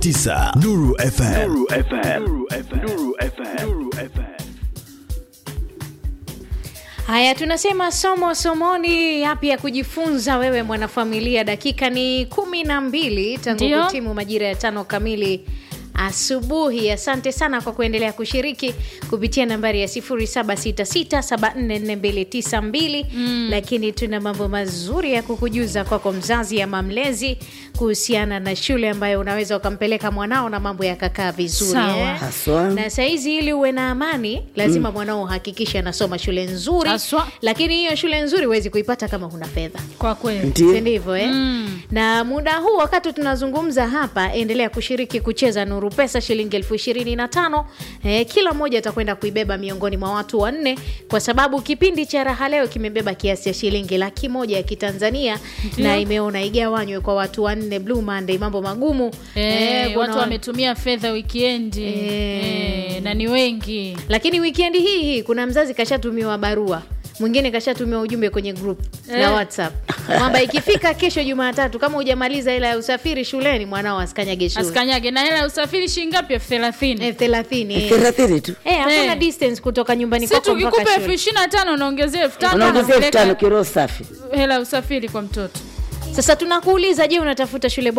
tisa Nuru FM. Nuru FM. Nuru FM. Nuru FM. Nuru FM. Haya, tunasema somo somoni, yapi ya kujifunza wewe mwanafamilia. Dakika ni kumi na mbili tangu Ndio. kutimu majira ya tano kamili asubuhi. Asante sana kwa kuendelea kushiriki kupitia nambari ya 0766744292 lakini tuna mambo mazuri ya kukujuza kwako mzazi ama mlezi kuhusiana na shule ambayo unaweza ukampeleka mwanao na mambo yakakaa vizuri Sawa. eh? Haswa. na sahizi ili uwe na amani lazima mwanao uhakikishe anasoma shule nzuri Haswa. lakini hiyo shule nzuri huwezi kuipata kama huna fedha kwa kweli Ndio. Si ndivyo eh? na muda huu wakati tunazungumza hapa endelea kushiriki kucheza nuru pesa shilingi elfu ishirini na tano eh, kila mmoja atakwenda kuibeba miongoni mwa watu wanne kwa sababu kipindi cha raha leo kimebeba kiasi cha shilingi laki moja ya kitanzania na imeona igawanywe kwa watu wanne blue monday mambo magumu Eh, kuna watu wa- wametumia fedha wikendi Eh. eh, na ni wengi lakini wikendi hii hii kuna mzazi kashatumiwa barua mwingine kashatumiwa ujumbe kwenye group la Eh. whatsapp kwamba ikifika kesho jumatatu kama hujamaliza hela ya usafiri shuleni mwanao asikanyage shule asikanyage na hela ya usafiri shilingi ngapi elfu thelathini elfu thelathini eh. thelathini tu Eh, hakuna Eh. distance kutoka nyumbani si kwako mpaka tukikupa elfu shule ishirini na tano unaongezea elfu tano unaongezea elfu unapeleka tano kiro safi hela ya usafiri kwa mtoto sasa tunakuuliza je unatafuta shule